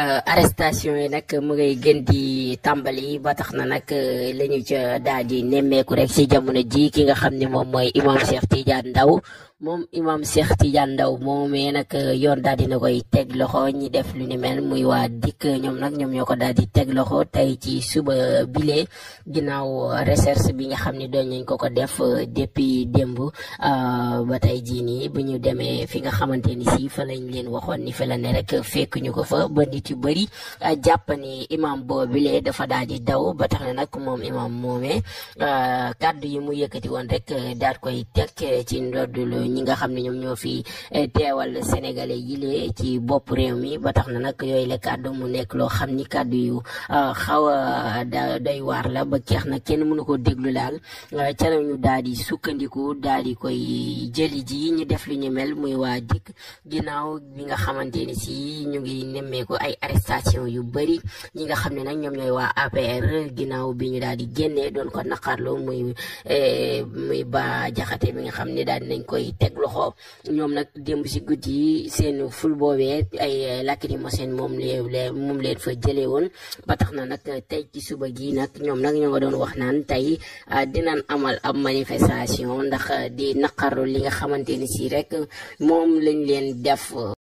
arrestation yi nag mu ngay gën di tàmbali ba tax na nag la ñu ca daal di nemmeeku rek ci jamono ji ki nga xam ne moom mooy imam Cheikh Tidiane Ndao moom imam Cheikh Tidiane Ndao moomee nag yoon daal dina koy teg loxo ñi def lu ni mel muy waa dikk ñoom nag ñoom ñoo ko daal di teg loxo tey ci suba bile ginnaaw recherche bi nga xam ne doon nañ ko ko def depuis démb ba tey jii nii bu ñu demee fi nga xamante ni si fa lañ leen waxoon ni fa la ne rek fekk ñu ko fa ba nit yu bëri jàpp ni imam boobile dafa daal di daw ba tax na nag moom imam moomee kàddu yi mu yëkkati woon rek daal koy teg ci ndoddulu ñi nga xam ne ñoom ñoo fi teewal sénégalais yi lee ci bopp réew mi ba tax na nag yooyu la kàddu mu nekk loo xam ni kàddu yu xaw a da doy waar la ba keex na kenn mënu ko déglu daal ca la ñu daal di sukkandiku daal di koy jëli ji ñu def lu ñu mel muy waa dikk ginnaaw bi nga xamante ni si ñu ngi nemmeeku ay arrestation yu bëri ñi nga xam ne nag ñoom ñooy waa APR ginnaaw bi ñu daal di génnee doon ko naqarlu muy muy ba jaxate bi nga xam ne daal dinañ koy teg loxo ñoom nag démb si guddi yi seen ful boobee ay lacrymogène moom leen moom leen fa jëlee woon ba tax na nag tey ci suba gi nag ñoom nag ñoo nga doon wax naan tey dinañ amal ab manifestation ndax di naqarlu li nga xamante ni si rek moom lañ leen def